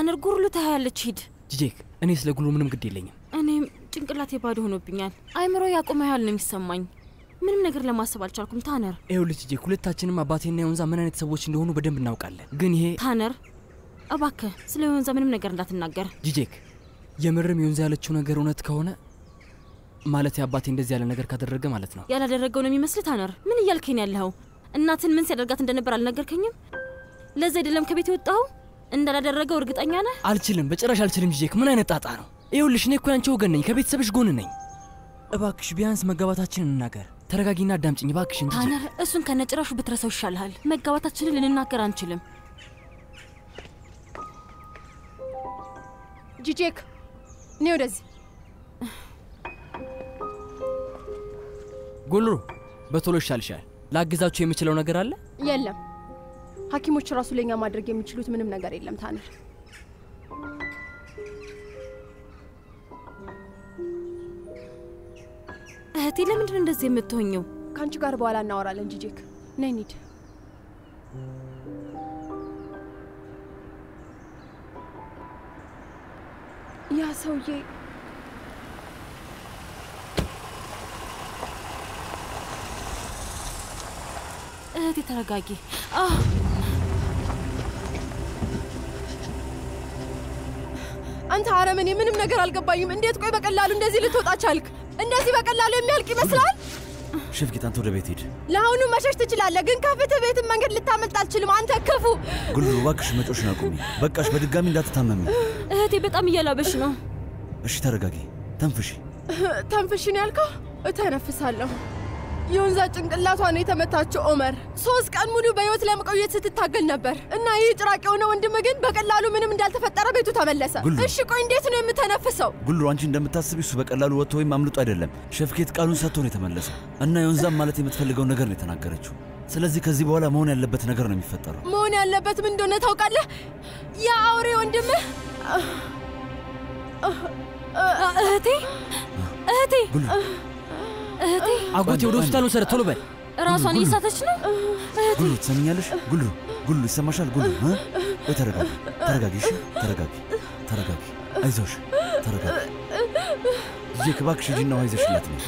ታነር ጉርሉ ታያለች። ሂድ ጂጄክ፣ እኔ ስለ ጉሉ ምንም ግድ የለኝም። እኔም ጭንቅላቴ ባዶ ሆኖብኛል። አይምሮ ያቆመ ያህል ነው የሚሰማኝ። ምንም ነገር ለማሰብ አልቻልኩም። ታነር ይኸውልህ ጂጄክ፣ ሁለታችንም አባቴና የወንዛ ምን አይነት ሰዎች እንደሆኑ በደንብ እናውቃለን። ግን ይሄ ታነር እባክህ ስለ የወንዛ ምንም ነገር እንዳትናገር። ጂጄክ፣ የምርም የወንዛ ያለችው ነገር እውነት ከሆነ ማለት አባቴ እንደዚህ ያለ ነገር ካደረገ ማለት ነው ያላደረገው ነው የሚመስል። ታነር ምን እያልከኝ ያለኸው? እናትን ምን ሲያደርጋት እንደነበር አልነገርከኝም? ለዛ አይደለም ከቤት የወጣኸው? እንዳላደረገው እርግጠኛ ነህ? አልችልም፣ በጭራሽ አልችልም። ጂጄክ፣ ምን አይነት ጣጣ ነው? ይኸውልሽ እኔ እኮ ያንቺ ወገን ነኝ፣ ከቤተሰብሽ ጎን ነኝ። እባክሽ ቢያንስ መጋባታችን እንናገር። ተረጋጊና አዳምጭኝ እባክሽን ጂጄክ። ታነር እሱን ከነጭራሹ ብትረሳው ይሻልሃል። መጋባታችንን ልንናገር አንችልም። ጂጄክ እኔ ወደዚህ ጉልሩ በቶሎ ይሻልሻል። ላግዛችሁ የምችለው ነገር አለ? የለም ሐኪሞች ራሱ ለኛ ማድረግ የሚችሉት ምንም ነገር የለም ታነር። እህቴ ለምንድን ነው እንደዚህ የምትሆኘው? ከአንቺ ጋር በኋላ እናወራለን ጂጄክ። ነይ እንሂድ። ያ ሰውዬ እህቴ ተረጋጊ። አህ አንተ አረመኔ፣ ምንም ነገር አልገባኝም። እንዴት ቆይ በቀላሉ እንደዚህ ልትወጣ ቻልክ? እንደዚህ በቀላሉ የሚያልቅ ይመስላል? ሸፍቂት፣ አንተ ወደ ቤት ሂድ። ለአሁኑ መሸሽ ትችላለህ፣ ግን ከፍትህ ቤትን መንገድ ልታመልጥ አልችልም። አንተ ክፉ። ጉልሩ እባክሽ መጮሽን አቁሚ። በቃሽ፣ በድጋሚ እንዳትታመሚ። እህቴ በጣም እያላበሽ ነው። እሺ ተረጋጊ፣ ተንፍሺ። ተንፍሽን ያልከው እተነፍሳለሁ። የወንዛ ጭንቅላቷ ነው የተመታችው። ኦመር ሶስት ቀን ሙሉ በህይወት ለመቆየት ስትታገል ነበር እና ይህ ጭራቅ የሆነ ወንድም ግን በቀላሉ ምንም እንዳልተፈጠረ ቤቱ ተመለሰ። ጉሉ። እሺ ቆይ እንዴት ነው የምተነፍሰው? ጉልሩ አንቺ እንደምታስቢ እሱ በቀላሉ ወጥቶ ወይም አምልጦ አይደለም። ሸፍኬት ቃሉን ሰጥቶ ነው የተመለሰው እና የወንዛም ማለት የምትፈልገው ነገር ነው የተናገረችው። ስለዚህ ከዚህ በኋላ መሆን ያለበት ነገር ነው የሚፈጠረው። መሆን ያለበት ምን እንደሆነ ታውቃለህ? ያ አውሬ ወንድምህ እህቴ እህቴ ጉሉ እህቴ አጎቴ ወደ ሆስፒታል ወሰደ። ቶሎ በል። ራሷን እየሳተች ነው። እህቴ ጉሉ ትሰምኛለሽ? ጉሉ ጉሉ ይሰማሻል? ጉሉ እ? ወይ ተረጋጊ፣ ተረጋጊ፣ እሺ ተረጋጊ፣ ተረጋጊ፣ አይዞሽ፣ ተረጋጊ። ጂጄክ እባክሽ ሂጂና ውሃ ይዘሽላት ነው።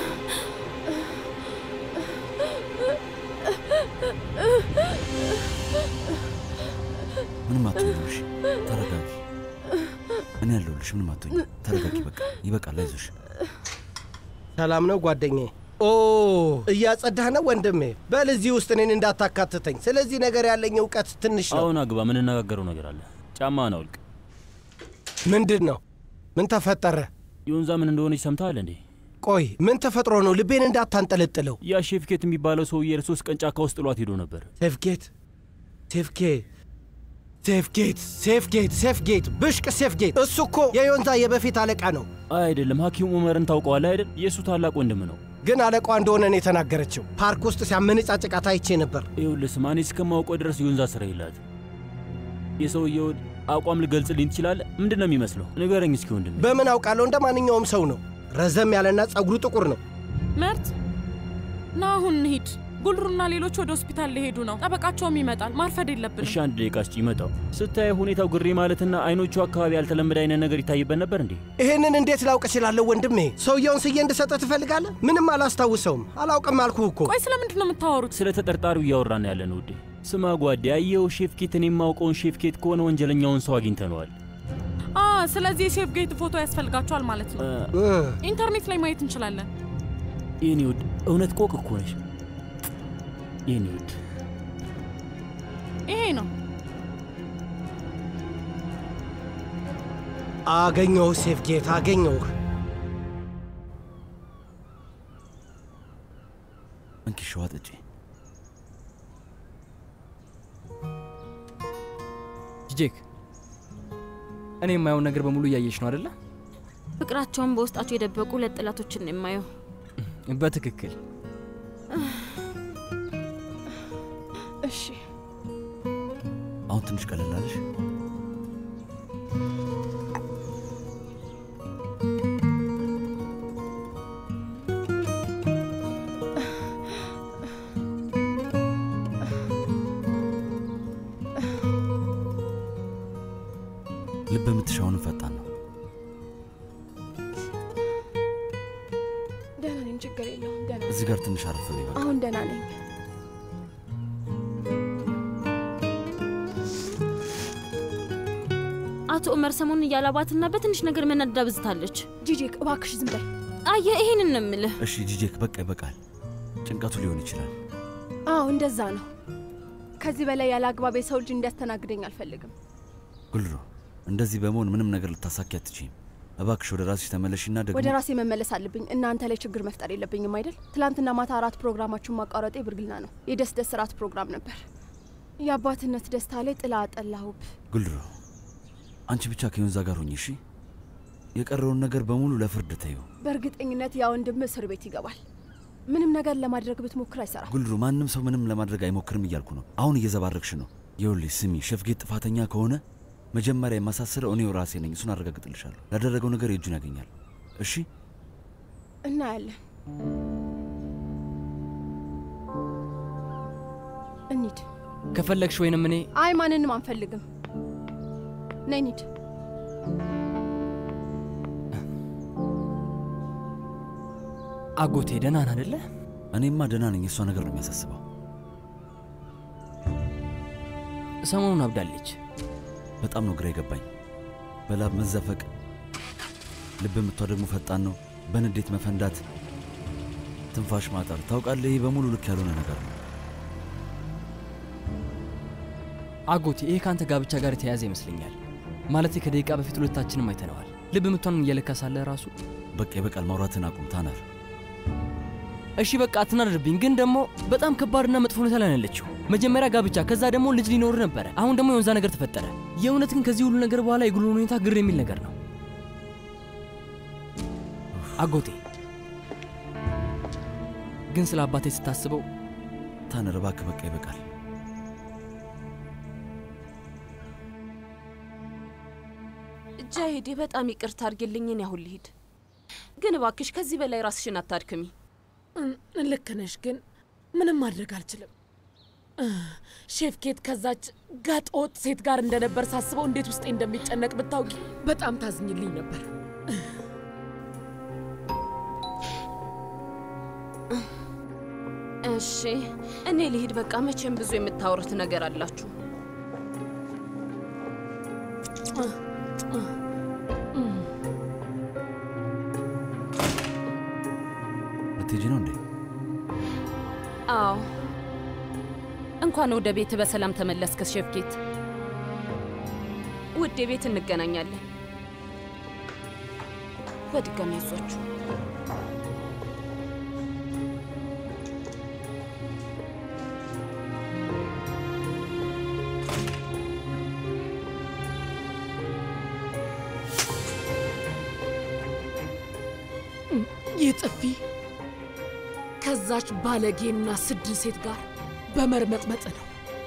ምንም አትሆኝም፣ እሺ ተረጋጊ። እኔ ያለሁልሽ፣ ምንም አትሆኝም። ተረጋጊ፣ በቃ ይበቃል፣ አይዞሽ። ሰላም ነው ጓደኛዬ? ኦ እያጸዳህ ነው ወንድሜ? በል እዚህ ውስጥ እኔን እንዳታካትተኝ። ስለዚህ ነገር ያለኝ እውቀት ትንሽ ነው። አሁን አግባ፣ የምንነጋገረው ነገር አለ። ጫማህን አውልቅ። ምንድን ነው? ምን ተፈጠረ? የወንዛ ምን እንደሆነች ሰምተሃል እንዴ? ቆይ ምን ተፈጥሮ ነው? ልቤን እንዳታንጠለጥለው። ያ ሼፍኬት የሚባለው ሰውዬ ለሶስት ቀን ጫካ ውስጥ ጥሏት ሄዶ ነበር። ሴፍጌት ሴፍጌት ሴፍጌት ሴፍጌት ሴፍጌት ብሽቅ ሴፍጌት። እሱ እኮ የዮንዛ የበፊት አለቃ ነው። አይደለም፣ ሐኪም ኡመርን ታውቀዋለህ አይደል? የእሱ ታላቅ ወንድም ነው። ግን አለቋ እንደሆነ ነው የተናገረችው። ፓርክ ውስጥ ሲያመነጫጭቃት አይቼ ነበር። ይኸውልህ ስማ፣ እኔ እስከማውቀው ድረስ የወንዛ ስራ የላት። የሰውየውን አቋም ልገልጽልኝ ትችላለህ? ምንድን ነው የሚመስለው? ንገረኝ እስኪ ወንድም። በምን አውቃለሁ? እንደ ማንኛውም ሰው ነው። ረዘም ያለና ጸጉሩ ጥቁር ነው። መርት ና አሁን እንሂድ። ጉልሩና ሌሎች ወደ ሆስፒታል ሊሄዱ ነው። ጠበቃቸውም ይመጣል። ማርፈድ የለብንም። እሺ አንድ ደቂቃ እስኪ ይመጣው። ስታየው ሁኔታው ግሬ ማለትና አይኖቹ አካባቢ ያልተለመደ አይነት ነገር ይታይበት ነበር እንዴ? ይህንን እንዴት ላውቅ እችላለሁ ወንድሜ? ሰውየውን ስዬ እንድሰጠህ ትፈልጋለህ? ምንም አላስታውሰውም። አላውቅም አልኩህ እኮ። ቆይ ስለምንድን ነው የምታወሩት? ስለ ተጠርጣሪው እያወራን ያለን ውዴ። ስማ ጓዴ፣ ያየኸው ሼፍኬት፣ እኔ የማውቀውን ሼፍኬት ከሆነ ወንጀለኛውን ሰው አግኝተነዋል። አ ስለዚህ የሴፍ ጌት ፎቶ ያስፈልጋቸዋል ማለት ነው። እ፣ ኢንተርኔት ላይ ማየት እንችላለን። የኔ ውድ እውነት ቆቅ እኮ ነሽ የኔ ውድ። ይሄ ነው አገኘሁህ ሴፍ ጌት፣ አገኘሁህ። እንኪ ሸዋ ጠጪ። ጂጄክ፣ እኔ የማየውን ነገር በሙሉ እያየሽ ነው አደለ? ፍቅራቸውን በውስጣቸው የደበቁ ሁለት ጠላቶችን ነው የማየው። በትክክል እሺ አሁን ትንሽ ቀለል አለሽ? የምትሻውንም ፈጣን ነው። ደህና ነኝ፣ ችግር የለውም። ደህና ነኝ። እዚህ ጋር ትንሽ አረፍ በይ በቃ። አሁን ደህና ነኝ። አቶ ኡመር ሰሞኑን እያላባትና በትንሽ ነገር መናደድ አብዝታለች። ጂጂክ እባክሽ ዝም በይ። አየህ፣ ይሄንን ነው የምልህ። እሺ ጂጄክ፣ በቃ ይበቃል። ጭንቀቱ ሊሆን ይችላል። አዎ እንደዛ ነው። ከዚህ በላይ ያለ አግባብ የሰው ልጅ እንዲያስተናግደኝ አልፈልግም። ጉልሮ፣ እንደዚህ በመሆን ምንም ነገር ልታሳኪ አትችይም። እባክሽ ወደ ራስሽ ተመለሽና ደግሞ ወደ ራሴ መመለስ አለብኝ። እናንተ ላይ ችግር መፍጠር የለብኝም አይደል? ትላንትና ማታ አራት ፕሮግራማችሁን ማቋረጤ ብርግና ነው። የደስ ደስ እራት ፕሮግራም ነበር። የአባትነት ደስታ ላይ ጥላ አጠላሁብ። ጉልሮ፣ አንቺ ብቻ ከዮንዛ ጋር ሁኚ እሺ። የቀረውን ነገር በሙሉ ለፍርድ ተዩ። በእርግጠኝነት ያ ወንድም እስር ቤት ይገባል። ምንም ነገር ለማድረግ ብትሞክር አይሰራም። ጉልሩ፣ ማንም ሰው ምንም ለማድረግ አይሞክርም እያልኩ ነው። አሁን እየዘባረቅሽ ነው። ይኸውልሽ ስሚ፣ ሸፍጌት ጥፋተኛ ከሆነ መጀመሪያ የማሳስረው እኔው ራሴ ነኝ። እሱን አረጋግጥልሻለሁ። ላደረገው ነገር የእጁን ያገኛል። እሺ እናያለን። እንሂድ። ከፈለግሽ ወይንም እኔ አይ ማንንም አንፈልግም። ነይ እንሂድ። አጎቴ ደህና ነህ አይደለ? እኔማ ደህና ነኝ። እሷ ነገር ነው የሚያሳስበው። ሰሞኑን አብዳለች። በጣም ነው ግራ የገባኝ። በላብ መዘፈቅ፣ ልብ ምቷ ደግሞ ፈጣን ነው። በንዴት መፈንዳት፣ ትንፋሽ ማጠር። ታውቃለህ፣ ይህ በሙሉ ልክ ያልሆነ ነገር ነው። አጎቴ ይሄ ከአንተ ጋብቻ ጋር የተያያዘ ይመስለኛል። ማለቴ ከደቂቃ በፊት ሁለታችንም አይተነዋል። ልብ ምቷን እየለካ ሳለ ራሱ በቃ ይበቃል። ማውራትን አቁም ታነር። እሺ በቃ አትናደድብኝ። ግን ደግሞ በጣም ከባድና መጥፎ ሁኔታ ላይ ነው ያለችው። መጀመሪያ ጋብቻ፣ ከዛ ደግሞ ልጅ ሊኖር ነበረ። አሁን ደግሞ የወንዛ ነገር ተፈጠረ። የእውነት ግን ከዚህ ሁሉ ነገር በኋላ የጉሎ ሁኔታ ግር የሚል ነገር ነው። አጎቴ ግን ስለ አባቴ ስታስበው ታነር እባክህ፣ በቃ ይበቃል። ጃሄዴ በጣም ይቅርታ አድርጊልኝ። እኔ አሁን ልሂድ፣ ግን እባክሽ ከዚህ በላይ ራስሽን አታድክሚ። ልክ ነሽ፣ ግን ምንም ማድረግ አልችልም። ሼፍ ኬት ከዛች ጋጠ ወጥ ሴት ጋር እንደነበር ሳስበው እንዴት ውስጤ እንደሚጨነቅ ብታውቂ በጣም ታዝኝልኝ ነበር። እሺ እኔ ልሂድ በቃ። መቼም ብዙ የምታወሩት ነገር አላችሁ። ልትሄጂ ነው እንዴ? አዎ እንኳን ወደ ቤት በሰላም ተመለስክ ሼፍኬት። ውዴ ቤት እንገናኛለን። በድጋሚ ያዟችሁ። ይህ ጥፊ ከዛች ባለጌና ስድ ሴት ጋር በመርመጥመጥ ነው።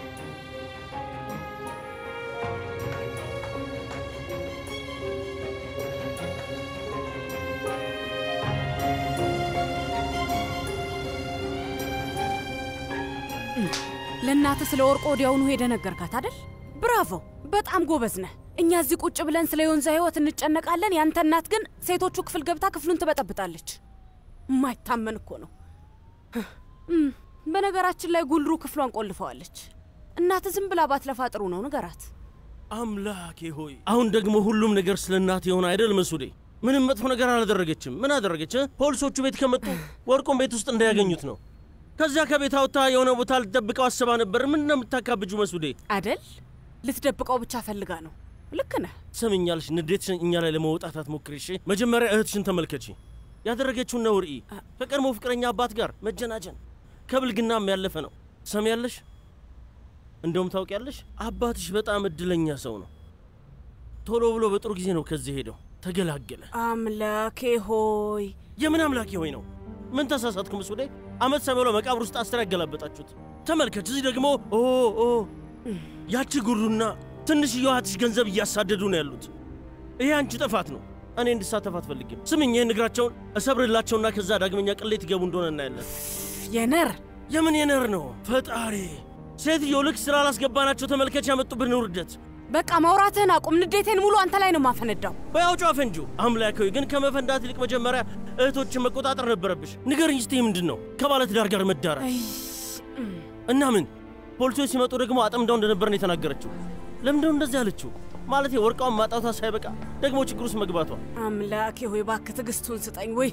ለእናትህ ስለ ወርቆ ወዲያውኑ ሄደ ነገርካት አደል? ብራቮ፣ በጣም ጎበዝ ነህ። እኛ እዚህ ቁጭ ብለን ስለ ዮንዛ ህይወት እንጨነቃለን። ያንተ እናት ግን ሴቶቹ ክፍል ገብታ ክፍሉን ትበጠብጣለች። የማይታመን እኮ ነው። እም፣ በነገራችን ላይ ጉልሩ ክፍሏን ቆልፈዋለች። እናት ዝም ብላ ባትለፋ ጥሩ ነው፣ ንገራት። አምላኬ ሆይ አሁን ደግሞ ሁሉም ነገር ስለ እናት የሆነ አይደል መሱዴ? ምንም መጥፎ ነገር አላደረገችም። ምን አደረገች? እ? ፖሊሶቹ ቤት ከመጡ ወርቁን ቤት ውስጥ እንዳያገኙት ነው። ከዚያ ከቤት አውጥታ የሆነ ቦታ ልትደብቀው አስባ ነበር። ምን ነው የምታካብጁ መሱዴ? አደል ልትደብቀው ብቻ ፈልጋ ነው። ልክ ነህ። ሰምኛለሽ፣ ንዴትሽን እኛ ላይ ለመውጣት አትሞክሪ እሺ? መጀመሪያ እህትሽን ተመልከቺ። ያደረገችውን ነውር እይ። ከቀድሞ ፍቅረኛ አባት ጋር መጀናጀን ከብልግናም ያለፈ ነው። ሰሚያለሽ? እንደውም ታውቂያለሽ፣ አባትሽ በጣም እድለኛ ሰው ነው። ቶሎ ብሎ በጥሩ ጊዜ ነው ከዚህ ሄደው ተገላገለ። አምላኬ ሆይ የምን አምላኬ ሆይ ነው? ምን ተሳሳትኩ ምስሌ? አመት ሳይሞላው መቃብር ውስጥ አስር ያገላበጣችሁት። ተመልከች፣ እዚህ ደግሞ ኦ ኦ ያቺ ጉሩና ትንሽዬዋ እህትሽ ገንዘብ እያሳደዱ ነው ያሉት። ይሄ አንቺ ጥፋት ነው። እኔ እንድሳተፍ አትፈልግም። ስምኝ፣ ይህን እግራቸውን እሰብርላቸውና ከዛ ዳግመኛ ቅሌት ይገቡ እንደሆነ እናያለን። የነር የምን የነር ነው? ፈጣሪ ሴትዮ ልክ ስራ ላስገባናቸው ተመልከች፣ ያመጡብን ውርደት። በቃ ማውራትህን አቁም። ንዴቴን ሙሉ አንተ ላይ ነው ማፈነዳው። በያውጫ ፈንጁ አምላካዊ ግን ከመፈንዳት ይልቅ መጀመሪያ እህቶችን መቆጣጠር ነበረብሽ። ንገርኝ እስቲ ምንድን ነው ከባለትዳር ጋር መዳራት እና ምን? ፖሊሶች ሲመጡ ደግሞ አጠምዳው እንደነበር ነው የተናገረችው። ለምንድነው እንደዚህ ያለችው? ማለት ወርቃውን ማጣቷ ሳይበቃ ደግሞ ችግር ውስጥ መግባቷ። አምላኬ ሆይ እባክህ ትዕግስቱን ስጠኝ። ወይ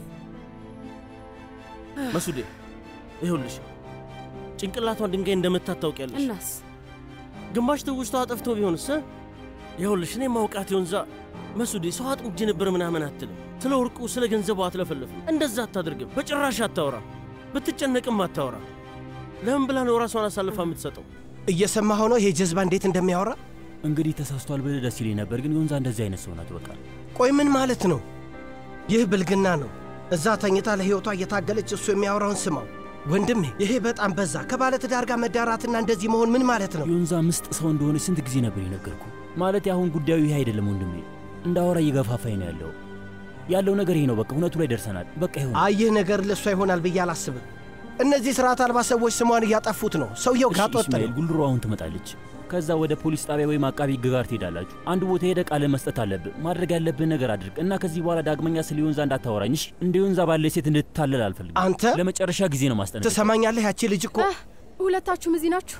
መሱዴ ይኸውልሽ ጭንቅላቷን ድንጋይ እንደመታት ታውቂያለሽ። እናስ ግማሽ ትውስታዋ ጠፍቶ ቢሆንስ? ይኸውልሽ እኔ ማውቃት የወንዛ መሱዴ ሰው አጥምጄ ነበር ምናምን አትልም። ስለ ወርቁ ስለ ገንዘቡ አትለፈልፍም። እንደዛ አታደርግም። በጭራሽ አታወራ። ብትጨነቅም አታወራ። ለምን ብላ ነው ራሷን አሳልፋ የምትሰጠው? እየሰማኸው ነው ይሄ ጀዝባ እንዴት እንደሚያወራ? እንግዲህ ተሳስቷል ብልህ ደስ ይለኝ ነበር፣ ግን የወንዛ እንደዚህ አይነት ሰው ናት። በቃ ቆይ ምን ማለት ነው? ይህ ብልግና ነው። እዛ ተኝታ ለሕይወቷ እየታገለች እሱ የሚያወራውን ስማው። ወንድሜ ይሄ በጣም በዛ። ከባለ ትዳር ጋር መዳራትና እንደዚህ መሆን ምን ማለት ነው? የወንዛ ምስጥ ሰው እንደሆነች ስንት ጊዜ ነበር የነገርኩ። ማለት አሁን ጉዳዩ ይሄ አይደለም ወንድሜ፣ እንዳወራ እየገፋፋኝ ነው ያለው ያለው ነገር ይሄ ነው። በቃ እውነቱ ላይ ደርሰናል። በቃ ይሁን። አይ ይህ ነገር ለእሷ ይሆናል ብዬ አላስብም። እነዚህ ስርዓት አልባ ሰዎች ስሟን እያጠፉት ነው። ሰውየው እሺ ጋጥ ወጥ ኢስማኤል፣ ነው። ጉልሮ አሁን ትመጣለች። ከዛ ወደ ፖሊስ ጣቢያ ወይም አቃቢ ሕግ ጋር ትሄዳላችሁ። አንድ ቦታ ሄደ ቃል መስጠት አለብህ። ማድረግ ያለብህን ነገር አድርግ እና ከዚህ በኋላ ዳግመኛ ስለ ዮንዛ እንዳታወራኝ እሺ? እንደ ዮንዛ ባለ ሴት እንድትታለል አልፈልግም። አንተ ለመጨረሻ ጊዜ ነው ማስጠነቅ። ትሰማኛለህ? ያቺ ልጅ እኮ ሁለታችሁም እዚህ ናችሁ?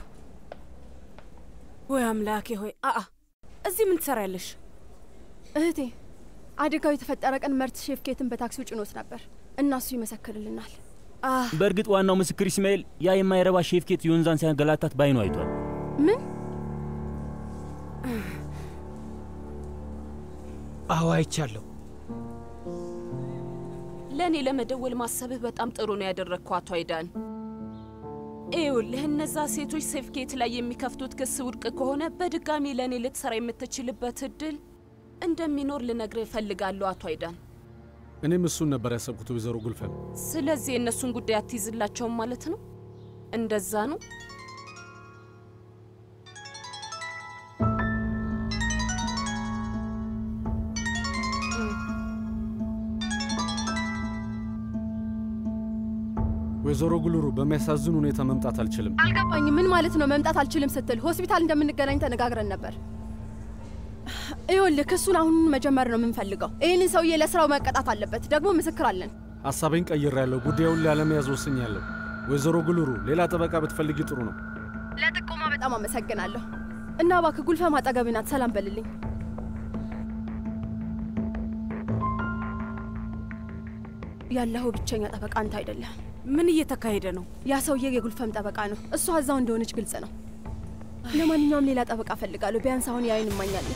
ወይ አምላኬ ሆይ አአ እዚህ ምን ትሰሪያለሽ? እህቴ አደጋው የተፈጠረ ቀን መርት ሼፍ ኬትን በታክሲው ጭኖት ነበር እና እሱ ይመሰክርልናል። በእርግጥ ዋናው ምስክር ኢስማኤል ያ የማይረባ ሼፍ ኬት ዮንዛን ሲያንገላታት ባይኑ አይቷል። ምን? አዎ አይቻለሁ። ለእኔ ለመደወል ማሰብህ በጣም ጥሩ ነው ያደረግከው አቶ አይዳን። ይኸውልህ እነዛ ሴቶች ሴፍኬት ላይ የሚከፍቱት ክስ ውድቅ ከሆነ በድጋሚ ለእኔ ልትሰራ የምትችልበት እድል እንደሚኖር ልነግርህ እፈልጋለሁ አቶ አይዳን። እኔም እሱን ነበር ያሰብኩት ወይዘሮ ጉልፈን። ስለዚህ የእነሱን ጉዳይ አትይዝላቸውም ማለት ነው? እንደዛ ነው? ወይዘሮ ጉልሩ በሚያሳዝን ሁኔታ መምጣት አልችልም። አልገባኝም። ምን ማለት ነው መምጣት አልችልም ስትል? ሆስፒታል እንደምንገናኝ ተነጋግረን ነበር። ይኸውልህ ክሱን አሁን መጀመር ነው የምንፈልገው። ይህንን ሰውዬ ለስራው መቀጣት አለበት። ደግሞ ምስክር አለን። ሐሳቤን ቀይሬያለሁ። ጉዳዩን ላለመያዝ ወስኛለሁ። ወይዘሮ ጉልሩ ሌላ ጠበቃ ብትፈልጊ ጥሩ ነው። ለጥቆማ በጣም አመሰግናለሁ። እና እባክህ ጉልፈም አጠገብህ ናት። ሰላም በልልኝ። ያለኸው ብቸኛ ጠበቃ አንተ አይደለም። ምን እየተካሄደ ነው? ያ ሰውዬ የጉልፈም ጠበቃ ነው። እሷ እዛው እንደሆነች ግልጽ ነው። ለማንኛውም ሌላ ጠበቃ ፈልጋለሁ። ቢያንስ አሁን ያይን እማኛለን።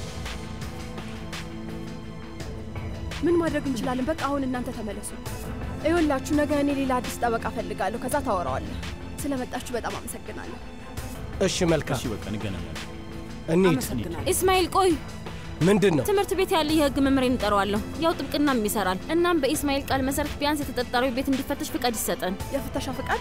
ምን ማድረግ እንችላለን? በቃ አሁን እናንተ ተመለሱ። ይኸውላችሁ ነገ እኔ ሌላ አዲስ ጠበቃ ፈልጋለሁ። ከዛ ታወራዋለህ። ስለመጣችሁ በጣም አመሰግናለሁ። እሺ መልካም፣ እሺ በቃ እንገናኛለን። እንሂድ። ኢስማኤል ቆይ፣ ምንድን ነው? ትምህርት ቤት ያለ የህግ መምህሬን እንጠራዋለሁ። ያው ጥብቅናም ይሰራል። እናም በኢስማኤል ቃል መሰረት ቢያንስ የተጠርጣሪው ቤት እንዲፈተሽ ፍቃድ ይሰጠን። የፍተሻ ፍቃድ?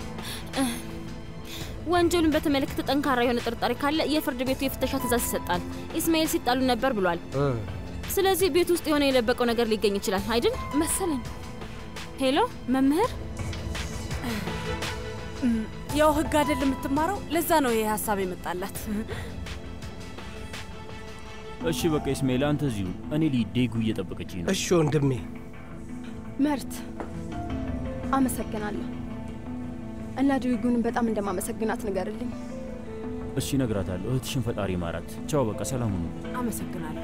ወንጀሉን በተመለከተ ጠንካራ የሆነ ጥርጣሬ ካለ የፍርድ ቤቱ የፍተሻ ትእዛዝ ይሰጣል። ኢስማኤል ሲጣሉ ነበር ብሏል። ስለዚህ ቤት ውስጥ የሆነ የለበቀው ነገር ሊገኝ ይችላል አይደል መሰለኝ። ሄሎ መምህር፣ ያው ህግ አይደል የምትማረው? ለዛ ነው ይሄ ሀሳብ የመጣላት። እሺ በቃ ኢስማኤል አንተ እዚሁ፣ እኔ ልሂድ። ዴጉ እየጠበቀችኝ ነው። እሺ ወንድሜ። መርት አመሰግናለሁ እና ድዊጉንም በጣም እንደማመሰግናት ንገርልኝ። እሺ እነግራታለሁ። እህትሽን ፈጣሪ ማራት። ቻው በቃ ሰላም ሁኑ። አመሰግናለሁ።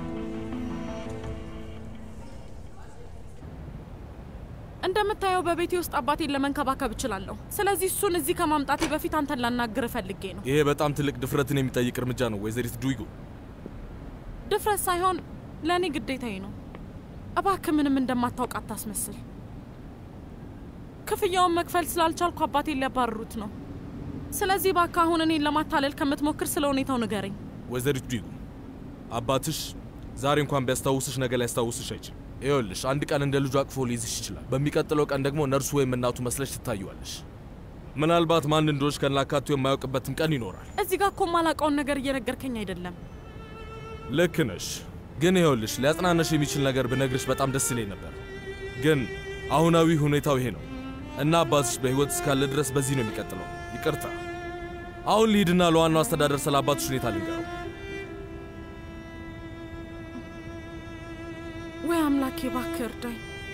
እንደምታየው በቤቴ ውስጥ አባቴን ለመንከባከብ እችላለሁ። ስለዚህ እሱን እዚህ ከማምጣቴ በፊት አንተን ላናግር ፈልጌ ነው። ይሄ በጣም ትልቅ ድፍረትን የሚጠይቅ እርምጃ ነው ወይዘሪት ዱይጉ። ድፍረት ሳይሆን ለእኔ ግዴታዬ ነው። እባክህ ምንም እንደማታውቅ አታስመስል። ክፍያውን መክፈል ስላልቻልኩ አባቴን ሊያባርሩት ነው። ስለዚህ እባክህ አሁን እኔን ለማታለል ከምትሞክር ስለ ሁኔታው ንገረኝ። ወይዘሪት ዱይጉ አባትሽ ዛሬ እንኳን ቢያስታውስሽ ነገ ሊያስታውስሽ አይችልም። ይኸውልሽ አንድ ቀን እንደ ልጁ አቅፎ ሊይዝሽ ይችላል። በሚቀጥለው ቀን ደግሞ ነርሱ ወይም እናቱ መስለሽ ትታዩዋለሽ። ምናልባት ማን እንደሆንሽ ከናካቴ የማያውቅበትም ቀን ይኖራል። እዚህ ጋር እኮ የማላውቀውን ነገር እየነገርከኝ አይደለም። ልክ ነሽ፣ ግን ይኸውልሽ ሊያጽናነሽ የሚችል ነገር ብነግርሽ በጣም ደስ ይለኝ ነበር። ግን አሁናዊ ሁኔታው ይሄ ነው እና አባትሽ በሕይወት እስካለ ድረስ በዚህ ነው የሚቀጥለው። ይቅርታ፣ አሁን ልሂድና ለዋናው አስተዳደር ስለ አባትሽ ሁኔታ ልንገረው። አምላኬ እባክህ እርዳኝ።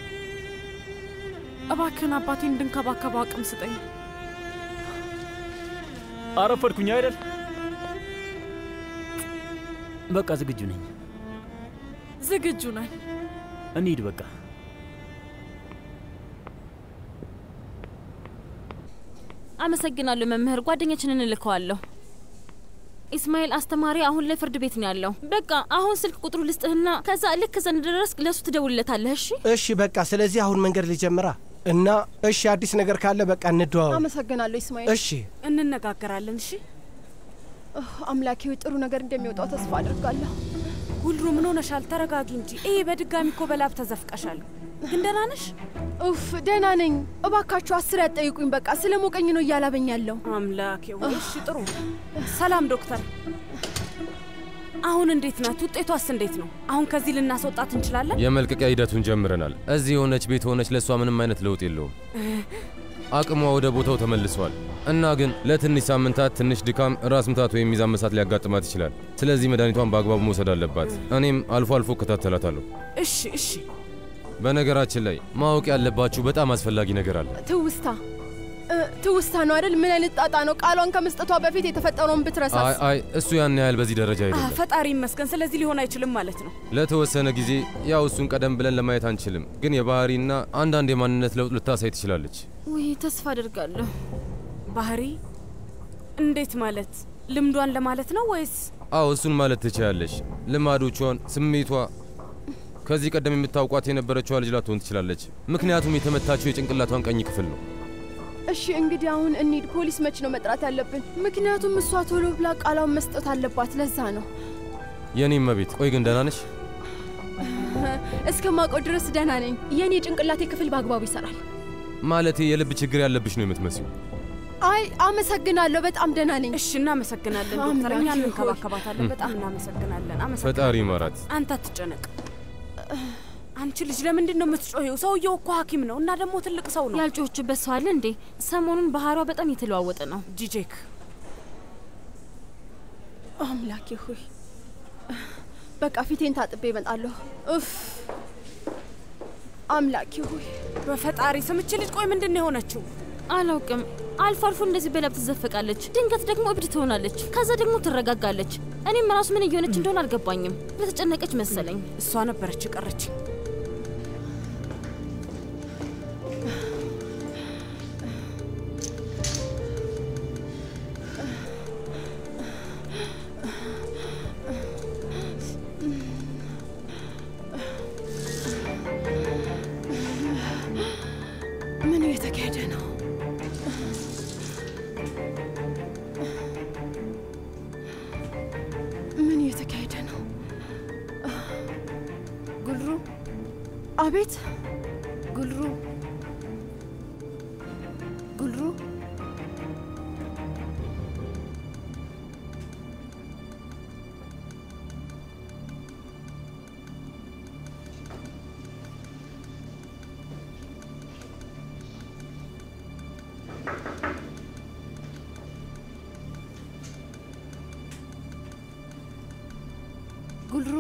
እባክህን አባቴን እንድንከባከበው አቅም ስጠኝ። አረፈድኩኝ አይደል? በቃ ዝግጁ ነኝ። ዝግጁ ነኝ። እንሂድ በቃ። አመሰግናለሁ መምህር። ጓደኛችንን እልከዋለሁ። ኢስማኤል አስተማሪ አሁን ላይ ፍርድ ቤት ነው ያለው። በቃ አሁን ስልክ ቁጥሩ ልስጥህና ከዛ ልክ ከዛ እንደደረስክ ለእሱ ትደውልለታለህ። እሺ እሺ፣ በቃ ስለዚህ አሁን መንገድ ልጀምራ እና እሺ፣ አዲስ ነገር ካለ በቃ እንደዋወል። አመሰግናለሁ ኢስማኤል። እሺ፣ እንነጋገራለን። እሺ ኡህ፣ አምላኬ ሆይ ጥሩ ነገር እንደሚወጣው ተስፋ አድርጋለሁ። ጉልሩ ምን ሆነሻል? ተረጋጊ እንጂ። ይሄ በድጋሚ እኮ በላብ ተዘፍቀሻል። ግን ደህና ነሽ? ኡፍ ደህና ነኝ። እባካችሁ አስር ያጠይቁኝ። በቃ ስለ ሞቀኝ ነው እያላበኝ ያለው። አምላኬ ሆይ እሺ፣ ጥሩ። ሰላም ዶክተር፣ አሁን እንዴት ናት? ውጤቷስ እንዴት ነው? አሁን ከዚህ ልናስወጣት እንችላለን? የመልቀቂያ ሂደቱን ጀምረናል። እዚህ የሆነች ቤት ሆነች ለእሷ ምንም አይነት ለውጥ የለውም። አቅሟ ወደ ቦታው ተመልሷል እና ግን ለትንሽ ሳምንታት ትንሽ ድካም፣ ራስ ምታት ወይም ሚዛን መሳት ሊያጋጥማት ይችላል። ስለዚህ መድኃኒቷን በአግባቡ መውሰድ አለባት። እኔም አልፎ አልፎ እከታተላታለሁ። እሺ እሺ። በነገራችን ላይ ማወቅ ያለባችሁ በጣም አስፈላጊ ነገር አለ። ትውስታ እ፣ ትውስታ ነው አይደል? ምን አይነት ጣጣ ነው? ቃሏን ከመስጠቷ በፊት የተፈጠረውን ብትረሳስ? አይ አይ እሱ ያን ያህል በዚህ ደረጃ አ፣ አይደለም። ፈጣሪ ይመስገን። ስለዚህ ሊሆን አይችልም ማለት ነው። ለተወሰነ ጊዜ ያው እሱን ቀደም ብለን ለማየት አንችልም፣ ግን የባህሪና አንዳንድ የማንነት ለውጥ ልታሳይ ትችላለች። ውይ ተስፋ አድርጋለሁ። ባህሪ እንዴት ማለት? ልምዷን ለማለት ነው ወይስ? አዎ እሱን ማለት ትችላለች። ልማዶቿን፣ ስሜቷ ከዚህ ቀደም የምታውቋት የነበረችዋ ልጅ ላትሆን ትችላለች። ምክንያቱም የተመታችው የጭንቅላቷን ቀኝ ክፍል ነው። እሺ እንግዲህ አሁን እንሂድ። ፖሊስ መች ነው መጥራት ያለብን? ምክንያቱም እሷ ቶሎ ብላ ቃሏን መስጠት አለባት። ለዛ ነው የኔም መቤት። ቆይ ግን ደህና ነሽ? እስከማውቀው ድረስ ደህና ነኝ። የእኔ ጭንቅላቴ ክፍል በአግባቡ ይሰራል። ማለቴ የልብ ችግር ያለብሽ ነው የምትመስዩ። አይ አመሰግናለሁ። በጣም ደህና ነኝ። እሺ እናመሰግናለን ዶክተር። እኛ እንንከባከባታለን። በጣም እናመሰግናለን። አመሰግናለን። ፈጣሪ ይማራት። አንተ አትጨነቅ። አንቺ ልጅ ለምንድን ነው የምትጮኸው? ሰውየው እኮ ሐኪም ነው እና ደግሞ ትልቅ ሰው ነው። ያልጮችበት ሰው አለ እንዴ? ሰሞኑን ባህሪዋ በጣም የተለዋወጠ ነው። ጂጄክ አምላኬ ሆይ በቃ ፊቴን ታጥቤ እመጣለሁ። እፍ አምላኬ ሆይ በፈጣሪ ስም እቺ ልጅ ቆይ ምንድን ነው የሆነችው? አላውቅም። አልፎ አልፎ እንደዚህ በላብ ትዘፈቃለች፣ ድንገት ደግሞ እብድ ትሆናለች፣ ከዛ ደግሞ ትረጋጋለች። እኔም ራሱ ምን እየሆነች እንደሆነ አልገባኝም። ለተጨነቀች መሰለኝ። እሷ ነበረች የቀረች። ምን እየተካሄደ ነው? ምን እየተካሄደ ነው? ጉልሩ፣ አቤት ጉልሩ፣ ጉልሩ፣ ጉልሩ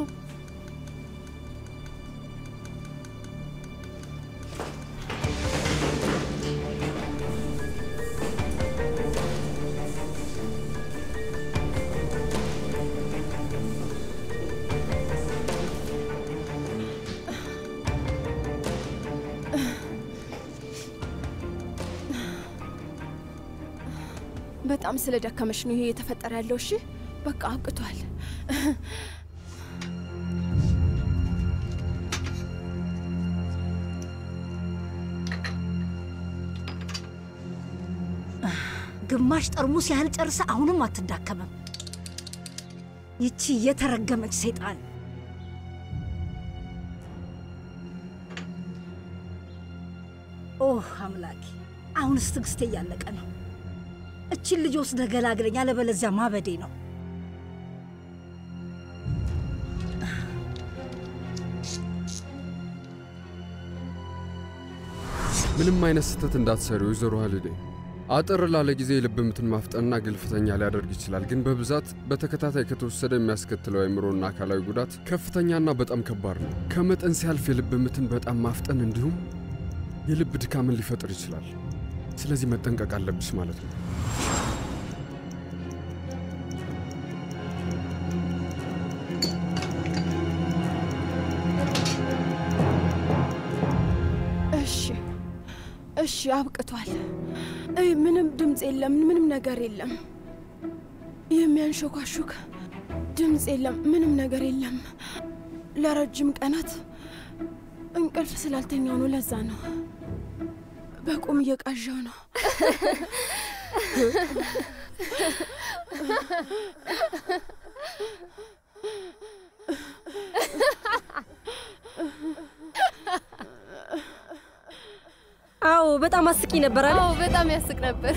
በጣም ስለ ደከመሽ ነው ይሄ የተፈጠረ ያለው። እሺ በቃ አብቅቷል። ግማሽ ጠርሙስ ያህል ጨርሰ አሁንም አትዳከምም። ይቺ የተረገመች ሰይጣን ኦህ አምላኬ፣ አሁንስ ትዕግስቴ እያለቀ ነው። እችን ልጅ ወስደህ ገላግለኝ፣ አለበለዚያ ማበዴ ነው። ምንም አይነት ስህተት እንዳትሰሪ ወይዘሮ ሀልዴ። አጠር ላለ ጊዜ የልብ ምትን ማፍጠንና ግልፍተኛ ሊያደርግ ይችላል። ግን በብዛት በተከታታይ ከተወሰደ የሚያስከትለው አእምሮና አካላዊ ጉዳት ከፍተኛና በጣም ከባድ ነው። ከመጠን ሲያልፍ የልብ ምትን በጣም ማፍጠን እንዲሁም የልብ ድካምን ሊፈጥር ይችላል። ስለዚህ መጠንቀቅ አለብሽ ማለት ነው። እሺ እሺ፣ አብቅቷል። እይ፣ ምንም ድምፅ የለም፣ ምንም ነገር የለም። የሚያንሾካሹክ ድምፅ የለም፣ ምንም ነገር የለም። ለረጅም ቀናት እንቅልፍ ስላልተኛው ነው። ለዛ ነው በቁም እየቃዣው ነው። አዎ በጣም አስቂ ነበር አለ። አዎ በጣም ያስቅ ነበር።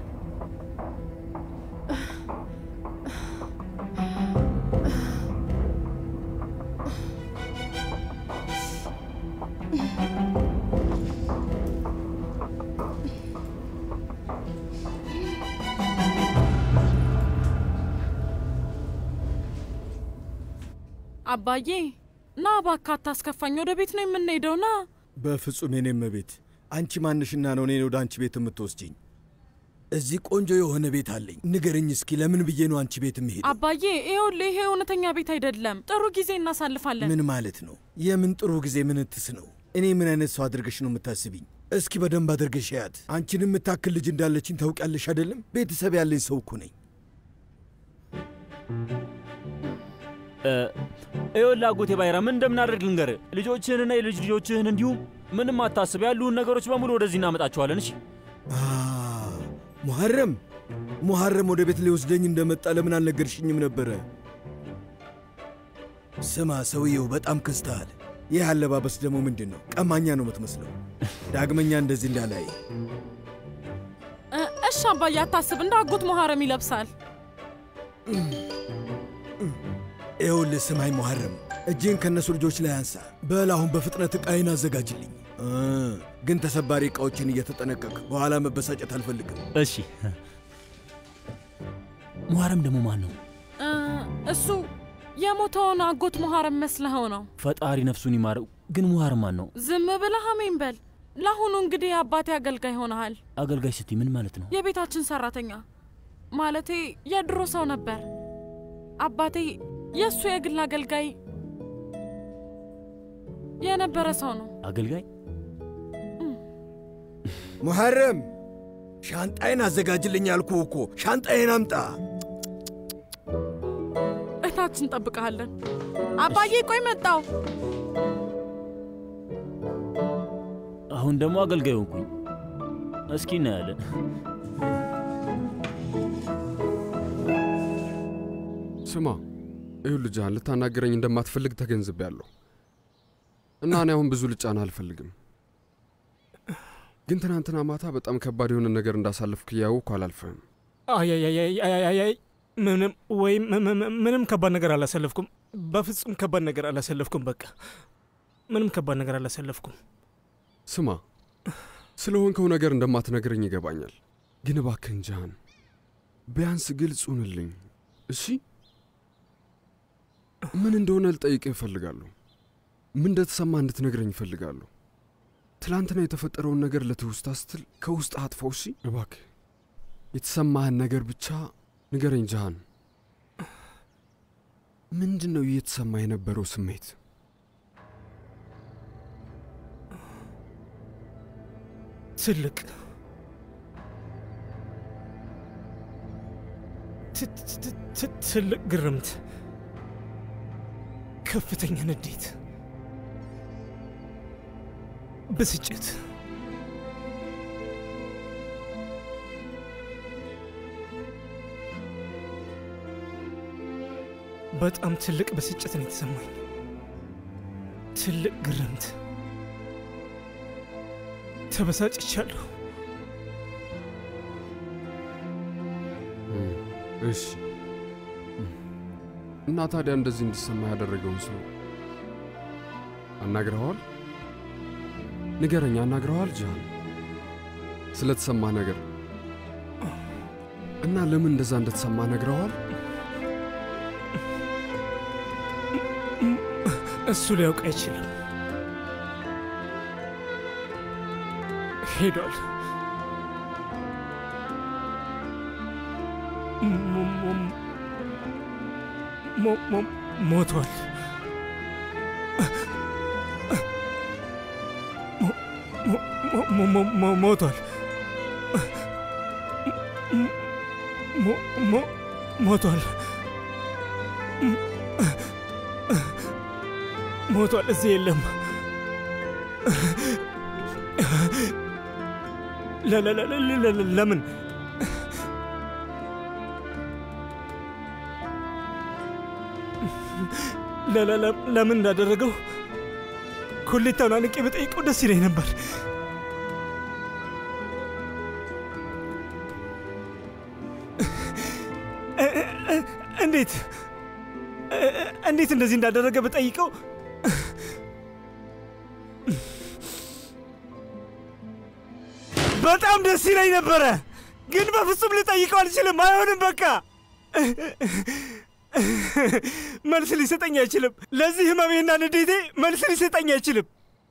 አባዬ ና እባክህ አታስከፋኝ። ወደ ቤት ነው የምንሄደው። ና በፍጹም የኔ እመቤት፣ አንቺ ማንሽና ነው እኔን ወደ አንቺ ቤት የምትወስጂኝ? እዚህ ቆንጆ የሆነ ቤት አለኝ። ንገርኝ እስኪ ለምን ብዬ ነው አንቺ ቤት የምሄድ? አባዬ ይኸውልህ፣ ይሄ እውነተኛ ቤት አይደለም። ጥሩ ጊዜ እናሳልፋለን። ምን ማለት ነው? የምን ጥሩ ጊዜ ምንትስ ነው? እኔ ምን አይነት ሰው አድርገሽ ነው የምታስቢኝ? እስኪ በደንብ አድርገሽ ያት። አንቺን የምታክል ልጅ እንዳለችኝ ታውቂያለሽ አይደለም? ቤተሰብ ያለኝ ሰው እኮ ነኝ። ይኸውልህ አጎቴ ባይራም እንደምናደርግ ልንገርህ። ልጆችህንና የልጅ ልጆችህን እንዲሁም ምንም አታስብ፣ ያሉህን ነገሮች በሙሉ ወደዚህ እናመጣቸዋለን። እሺ ሙሐረም ሙሐረም ወደ ቤት ሊወስደኝ እንደመጣ ለምን አልነገርሽኝም ነበረ? ስማ ሰውየው በጣም ከስተሃል። ይህ አለባበስ ደግሞ ምንድን ነው? ቀማኛ ነው የምትመስለው። ዳግመኛ እንደዚህ እንዳላይ። እ፣ እሺ አባዬ አታስብ፣ እንደ አጎት መሐረም ይለብሳል። ይኸውልህ ስማኝ ሙሐረም፣ እጅን ከእነሱ ልጆች ላይ አንሳ። በል አሁን በፍጥነት ዕቃዬን አዘጋጅልኝ። እ፣ ግን ተሰባሪ ዕቃዎችን እየተጠነቀቅ በኋላ መበሳጨት አልፈልግም። እሺ። ሙሐረም ደግሞ ማን ነው? እ፣ እሱ የሞተውን አጎት መሐረም መስለኸው ነው። ፈጣሪ ነፍሱን ይማረው። ግን ሙሐረም ማን ነው? ዝም ብለህ አሜን በል። ለአሁኑ እንግዲህ የአባቴ አገልጋይ ሆነሃል። አገልጋይ ስትይ ምን ማለት ነው? የቤታችን ሰራተኛ ማለቴ የድሮ ሰው ነበር። አባቴ የእሱ የግል አገልጋይ የነበረ ሰው ነው። አገልጋይ ሙሐረም ሻንጣዬን አዘጋጅልኝ አልኩህ እኮ። ሻንጣዬን አምጣ። እታች እንጠብቀሃለን። አባዬ ቆይ መጣው። አሁን ደግሞ አገልጋይ ሆንኩኝ። እስኪ እናያለን። ስማ ይኸውልህ ጃን፣ ልታናገረኝ እንደማትፈልግ ተገንዝቤያለሁ እና እኔ አሁን ብዙ ልጫና አልፈልግም። ግን ትናንትና ማታ በጣም ከባድ የሆነ ነገር እንዳሳለፍክ እያወቅኩ አላልፍህም። አያያያያያያይ ምንም ወይም ምንም ከባድ ነገር አላሳለፍኩም። በፍጹም ከባድ ነገር አላሳለፍኩም። በቃ ምንም ከባድ ነገር አላሳለፍኩም። ስማ ስለሆንከው ነገር እንደማትነግረኝ ይገባኛል። ግን እባክህን ጃን ቢያንስ ግልጽ ሁንልኝ እሺ። ምን እንደሆነ ልጠይቅህ እፈልጋለሁ። ምን እንደተሰማ እንድትነግረኝ እፈልጋለሁ። ትላንትና የተፈጠረውን ነገር ለትውስታ ስትል ከውስጥ አጥፋው። እሺ እባክህ የተሰማህን ነገር ብቻ ንገረኝ ጃሃን። ምንድን ነው እየተሰማ የነበረው ስሜት? ትልቅ ትልቅ ግርምት፣ ከፍተኛ ንዴት፣ ብስጭት በጣም ትልቅ ብስጭት ነው የተሰማኝ። ትልቅ ግርምት፣ ተበሳጭቻለሁ። እሺ እና ታዲያ እንደዚህ እንዲሰማ ያደረገውን ሰው አናግረኸዋል? ንገረኝ፣ አናግረኸዋል? ጃን ስለተሰማህ ነገር እና ለምን እንደዛ እንደተሰማ ነግረዋል? እሱ ሊያውቅ አይችልም። ሄዷል። ሞ- ሞ- ሞ- ሞ- ሞቷል። ሞ- ሞ- ሞ- ሞ- ሞ- ሞቷል። ሞ- ሞ- ሞቷል። ሞቷል። እዚህ የለም። ለ- ለ- ለ- ለ- ለ- ለምን ለ- ለ- ለ- ለምን እንዳደረገው ኮሌታውን አንቄ በጠይቀው ደስ ይለኝ ነበር። እ- እ- እንዴት እ- እንዴት እንደዚህ እንዳደረገ በጠይቀው በጣም ደስ ይለኝ ነበረ፣ ግን በፍጹም ልጠይቀው አልችልም። አይሆንም፣ በቃ መልስ ሊሰጠኝ አይችልም። ለዚህ ህመሜና ንዴቴ መልስ ሊሰጠኝ አይችልም።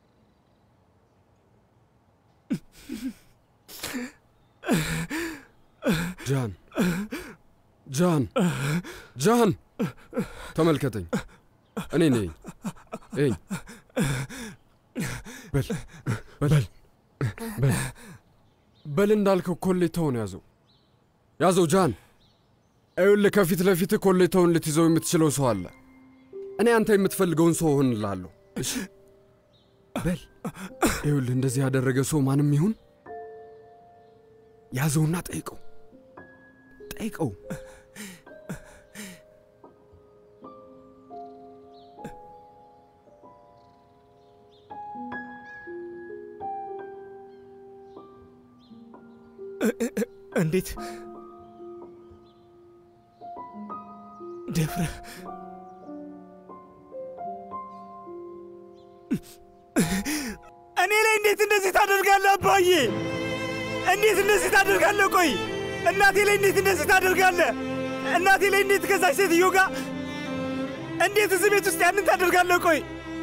ጃን ጃን ጃን ተመልከተኝ። እኔ ነኝ። እኝ በል በል በል በል እንዳልከው ኮሌታውን ያዘው ያዘው። ጃን ይኸውልህ፣ ከፊት ለፊትህ ኮሌታውን ልትይዘው የምትችለው ሰው አለ። እኔ አንተ የምትፈልገውን ሰው እሆንልሃለሁ። እሺ በል ይኸውልህ፣ እንደዚህ ያደረገ ሰው ማንም ይሁን ያዘውና ጠይቀው ጠይቀው። እንዴት ደፍረ እኔ ላይ እንዴት እንደዚህ ታደርጋለህ አባዬ? እንዴት እንደዚህ ታደርጋለህ? ቆይ እናቴ ላይ እንዴት እንደዚህ ታደርጋለህ? እናቴ ላይ እንዴት ከዛች ሴትዮ ጋር እንዴት እዚህ ቤት ውስጥ ያንን ታደርጋለህ? ቆይ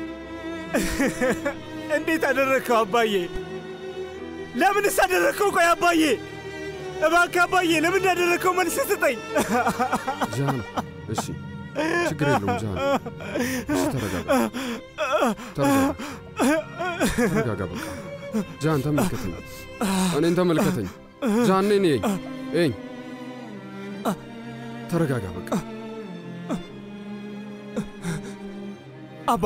እንዴት አደረግከው አባዬ? ለምንስ አደረግከው? ቆይ አባዬ እባክህ አባዬ፣ ለምን እንዳደረግከው መልስ ስጠኝ። ጃን እሺ፣ ችግር የለውም ጃን። እሺ ተረጋጋ፣ ተረጋጋ፣ ተረጋጋ። በቃ ጃን ተመልከተኝ፣ እኔን ተመልከተኝ። ጃን እኔ ነኝ። እኝ ተረጋጋ፣ በቃ አባ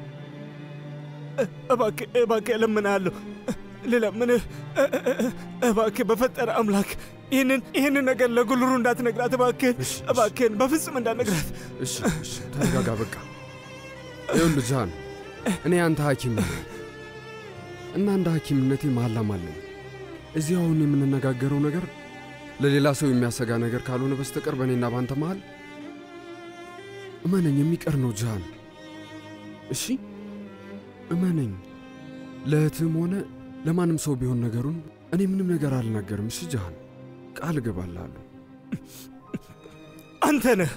እባክህ እባክህ እለምንሃለሁ ልለምንህ እባክህ በፈጠረ አምላክ ይህንን ይህንን ነገር ለጉልሩ እንዳትነግራት እባክህን እባክህን በፍጹም እንዳትነግራት እሺ እሺ ተረጋጋ፣ በቃ ይኸውልህ ጃን፣ እኔ አንተ ሐኪም ነኝ እና እንደ ሐኪምነቴ መሐላም አለኝ። እዚህ አሁን የምንነጋገረው ነገር ለሌላ ሰው የሚያሰጋ ነገር ካልሆነ በስተቀር በእኔና ባንተ መሃል እመነኝ የሚቀር ነው ጃን። እሺ እመነኝ፣ ለእህትም ሆነ ለማንም ሰው ቢሆን ነገሩን እኔ ምንም ነገር አልናገርም። እሺ ጃን፣ ቃል እገባልሃለሁ። አንተ ነህ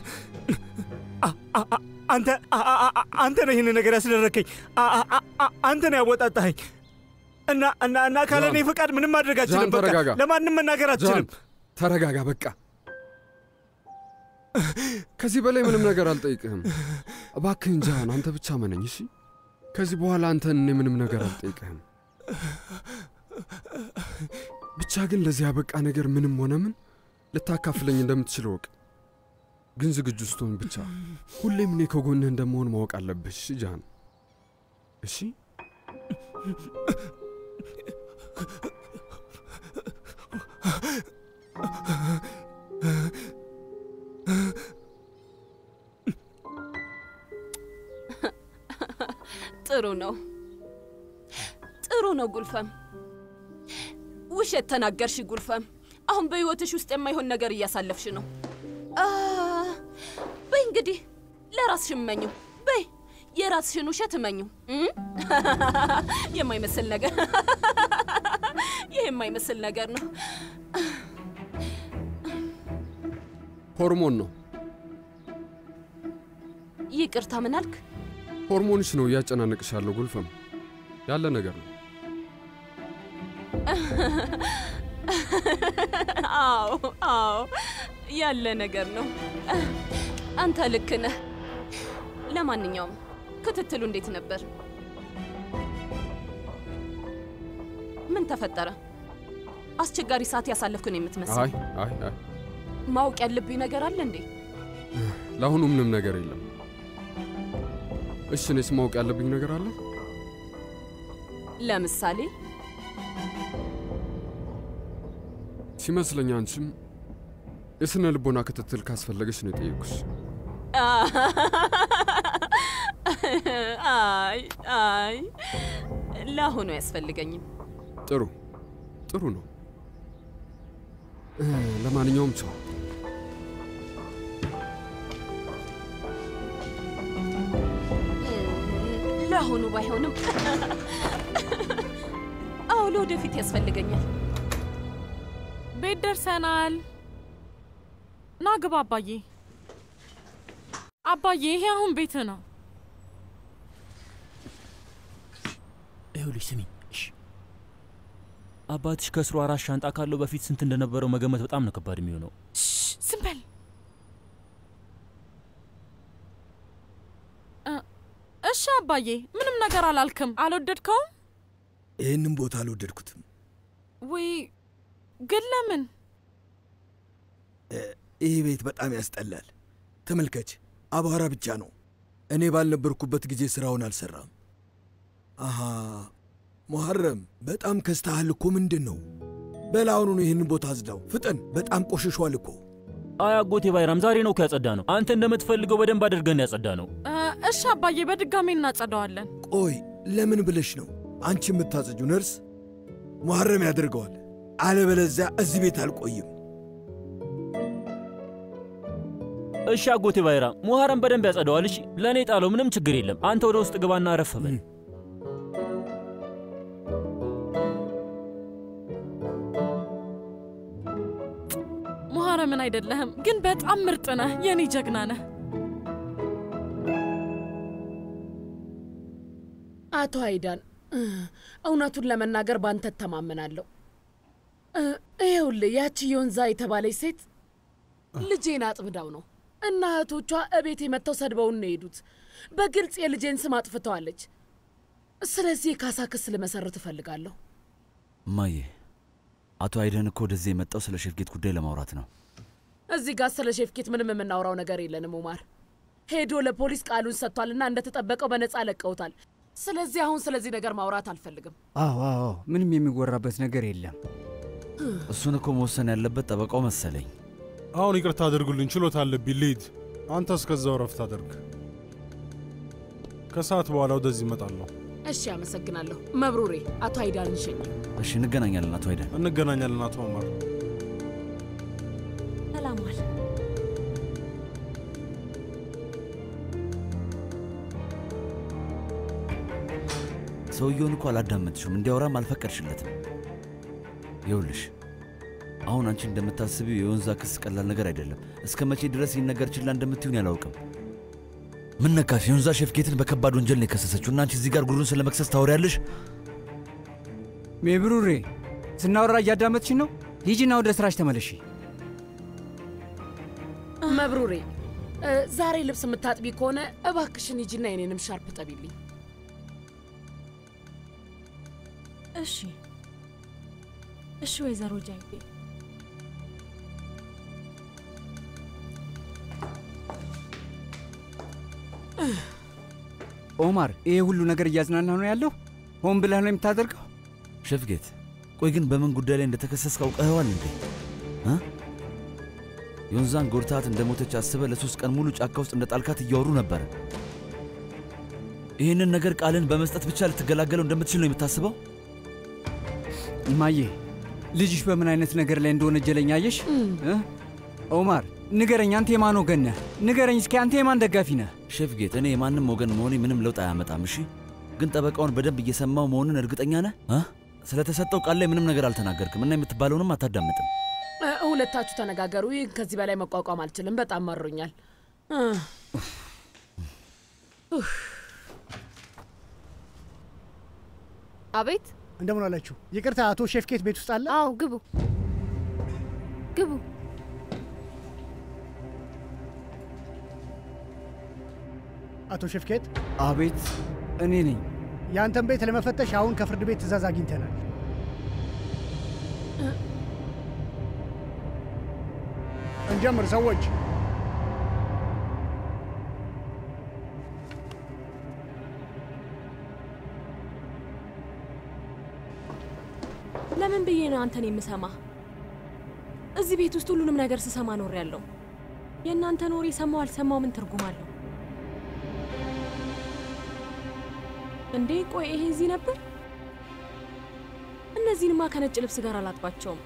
አንተ አንተ ነህ ይህን ነገር ያስደረከኝ። አንተ ነህ ያወጣጣኸኝ እና እና እና ካለ እኔ ፈቃድ ምንም ማድረግ አልችልም። ጃን በቃ ተረጋጋ። ለማንም መናገር አልችልም። ጃን ተረጋጋ፣ በቃ ከዚህ በላይ ምንም ነገር አልጠይቅህም። እባክህን ጃን፣ አንተ ብቻ መነኝ። እሺ ከዚህ በኋላ አንተን እኔ ምንም ነገር አልጠይቅህም። ብቻ ግን ለዚህ ያበቃ ነገር ምንም ሆነ ምን ልታካፍለኝ እንደምትችል እወቅ። ግን ዝግጁ ስትሆን ብቻ ሁሌም እኔ ከጎንህ እንደመሆን ማወቅ አለብህ። እሺ ጃን፣ እሺ ጥሩ ነው፣ ጥሩ ነው ጉልፈም። ውሸት ተናገርሽ ጉልፈም። አሁን በሕይወትሽ ውስጥ የማይሆን ነገር እያሳለፍሽ ነው። አ፣ በይ እንግዲህ ለራስሽ እመኙ። በይ የራስሽን ውሸት እመኙ። እም? የማይመስል ነገር፣ ይህ የማይመስል ነገር ነው። ሆርሞን ነው። ይቅርታ ምን አልክ? ሆርሞንሽ ነው እያጨናነቅሽ ያለው ጉልፈም ያለ ነገር ነው። አዎ አዎ ያለ ነገር ነው። አንተ ልክ ነህ። ለማንኛውም ክትትሉ እንዴት ነበር? ምን ተፈጠረ? አስቸጋሪ ሰዓት ያሳለፍኩ ነው የምትመስል። አይ አይ አይ ማወቅ ያለብኝ ነገር አለ እንዴ? ለአሁኑ ምንም ነገር የለም። እሺ እኔስ ማወቅ ያለብኝ ነገር አለ? ለምሳሌ ሲመስለኝ አንቺም የስነ ልቦና ክትትል ካስፈለገች ነው የጠየኩሽ። አይ አይ ለአሁኑ አያስፈልገኝም። ጥሩ ጥሩ ነው። እ፣ ለማንኛውም ቻው። ለአሁኑ ባይሆንም አዎ ለወደፊት ያስፈልገኛል። ቤት ደርሰናል። ና ግባ አባዬ። አባዬ ይሄ አሁን ቤት ነው። ይኸውልሽ ስሚኝ፣ እሺ አባትሽ ከስሩ አራት ሻንጣ ካለው በፊት ስንት እንደነበረው መገመት በጣም ነው ከባድ የሚሆነው። ዝም በል። እ፣ እሺ አባዬ፣ ምንም ነገር አላልክም። አልወደድከውም ይህንም ቦታ አልወደድኩትም። ወይ? ግን ለምን? እ፣ ይህ ቤት በጣም ያስጠላል። ተመልከች፣ አቧራ ብቻ ነው። እኔ ባልነበርኩበት ጊዜ ስራውን አልሰራም። አሃ ሙሐረም፣ በጣም ከስተሃል እኮ። ምንድን ነው? በል አሁኑኑ ይህንን ቦታ አጽዳው፣ ፍጠን። በጣም ቆሽሿል እኮ። አይ አጎቴ ባይራም ዛሬ ነው እኮ ያጸዳ ነው። አንተ እንደምትፈልገው በደንብ አድርገን ያጸዳ ነው። እ፣ እሺ አባዬ፣ በድጋሚ እናጸደዋለን። ቆይ ለምን ብለሽ ነው አንቺ የምታጸጁ? ነርስ ሙሐረም ያደርገዋል። አለበለዚያ እዚህ ቤት አልቆይም። እሺ አጎቴ ባይራም ሙሐረም በደንብ ያጸደዋል። እሺ ለእኔ ጣለው፣ ምንም ችግር የለም። አንተ ወደ ውስጥ ግባና አረፍ በል። ሙሐረምን አይደለህም፣ ግን በጣም ምርጥ ነህ። የኔ ጀግና ነህ። አቶ አይዳን እ፣ እውነቱን ለመናገር ባንተ እተማመናለሁ። እ፣ ይኸውልህ ያቺ የወንዛ የተባለች ሴት ልጄን አጥምዳው ነው እና እህቶቿ እቤቴ መጥተው ሰድበውን ነው የሄዱት። በግልጽ የልጄን ስም አጥፍተዋለች። ስለዚህ የካሳ ክስ ልመሰርት እፈልጋለሁ። እማዬ፣ አቶ አይደን እኮ ወደዚህ የመጣው ስለ ሼፍጌት ጉዳይ ለማውራት ነው። እዚህ ጋር ስለ ሼፍኬት ምንም የምናወራው ነገር የለንም። ኡማር ሄዶ ለፖሊስ ቃሉን ሰጥቷልና እንደተጠበቀው በነፃ ለቀውታል። ስለዚህ አሁን ስለዚህ ነገር ማውራት አልፈልግም። አዎ አዎ፣ ምንም የሚወራበት ነገር የለም። እሱን እኮ መወሰን ያለበት ጠበቃው መሰለኝ። አሁን ይቅርታ አድርጉልኝ፣ ችሎታ አለብኝ ልሂድ። አንተ እስከዛው ረፍት አድርግ። ከሰዓት በኋላ ወደዚህ እመጣለሁ። እሺ፣ አመሰግናለሁ። መብሩሬ፣ አቶ አይዳን እንሸኝ። እሺ፣ እንገናኛለን አቶ አይደን። እንገናኛለን አቶ ኦማር። ሰላም ዋል። ሰውየውን እኮ አላዳመጥሽም፣ እንዲያወራም አልፈቀድሽለትም። ይኸውልሽ አሁን አንቺ እንደምታስቢው የወንዛ ክስ ቀላል ነገር አይደለም። እስከ መቼ ድረስ ይህን ነገር ችላ እንደምትሆን ያላውቅም። ምን ነካሽ? የወንዛ ሼፍጌትን በከባድ ወንጀል ነው የከሰሰችው እና አንቺ እዚህ ጋር ጉሩን ስለ መክሰስ ታወሪያለሽ? ሜብሩሬ ስናወራ እያዳመጥሽ ነው? ሂጂና ወደ ስራሽ ተመለሺ። መብሩሬ፣ እ፣ ዛሬ ልብስ የምታጥቢ ከሆነ እባክሽን ሂጂና የኔንም ሻርፕ ጠቢልኝ። እሺ እሺ፣ ወይዘሮ ጃይቤ ኦማር፣ ይሄ ሁሉ ነገር እያዝናና ነው ያለው? ሆን ብለህ ነው የምታደርገው? ሼፍጌት፣ ቆይ ግን በምን ጉዳይ ላይ እንደተከሰስክ አውቀኸዋል እንዴ? እ? የወንዛን ጎድታት እንደ ሞተች አስበ ለሶስት ቀን ሙሉ ጫካ ውስጥ እንደ ጣልካት እያወሩ ነበረ። ይህንን ነገር ቃልን በመስጠት ብቻ ልትገላገለው እንደምትችል ነው የምታስበው? እማዬ፣ ልጅሽ በምን አይነት ነገር ላይ እንደወነጀለኝ አየሽ? እ? ኦማር ንገረኝ፣ አንተ የማን ወገን ነህ? ንገረኝ እስኪ፣ አንተ የማን ደጋፊ ነህ? ሼፍጌት፣ እኔ የማንም ወገን መሆኔ ምንም ለውጥ አያመጣም። እሺ፣ ግን ጠበቃውን በደንብ እየሰማው መሆኑን እርግጠኛ ነህ? እ? ስለተሰጠው ቃል ላይ ምንም ነገር አልተናገርክም እና የምትባለውንም አታዳምጥም። እ፣ ሁለታችሁ ተነጋገሩ። ይህን ከዚህ በላይ መቋቋም አልችልም። በጣም መሮኛል። እ፣ ኡፍ። አቤት። እንደምን አላችሁ? ይቅርታ፣ አቶ ሼፍኬት ቤት ውስጥ አለ? አዎ፣ ግቡ ግቡ። አቶ ሼፍኬት፣ አቤት፣ እኔ ነኝ። የአንተን ቤት ለመፈተሽ አሁን ከፍርድ ቤት ትእዛዝ አግኝተናል። እንጀምር ሰዎች። ለምን ብዬ ነው አንተን የምሰማ? እዚህ ቤት ውስጥ ሁሉንም ነገር ስሰማ ኖር ያለው የእናንተን ወሬ ሰማው አልሰማው ምን ትርጉም አለው እንዴ? ቆይ ይሄ እዚህ ነበር? እነዚህንማ ከነጭ ልብስ ጋር አላጥባቸውም።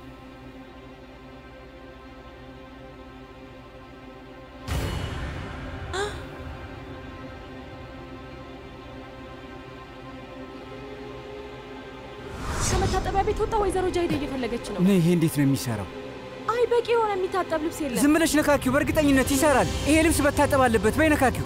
ከመታጠቢያ ቤት ወጣ። ወይዘሮ ጃይደ እየፈለገች ነው። እኔ ይሄ እንዴት ነው የሚሰራው? አይ በቂ የሆነ የሚታጠብ ልብስ የለም። ዝም ብለሽ ነካኪው፣ በእርግጠኝነት ይሰራል። ይሄ ልብስ መታጠብ አለበት። በይ ነካኪው።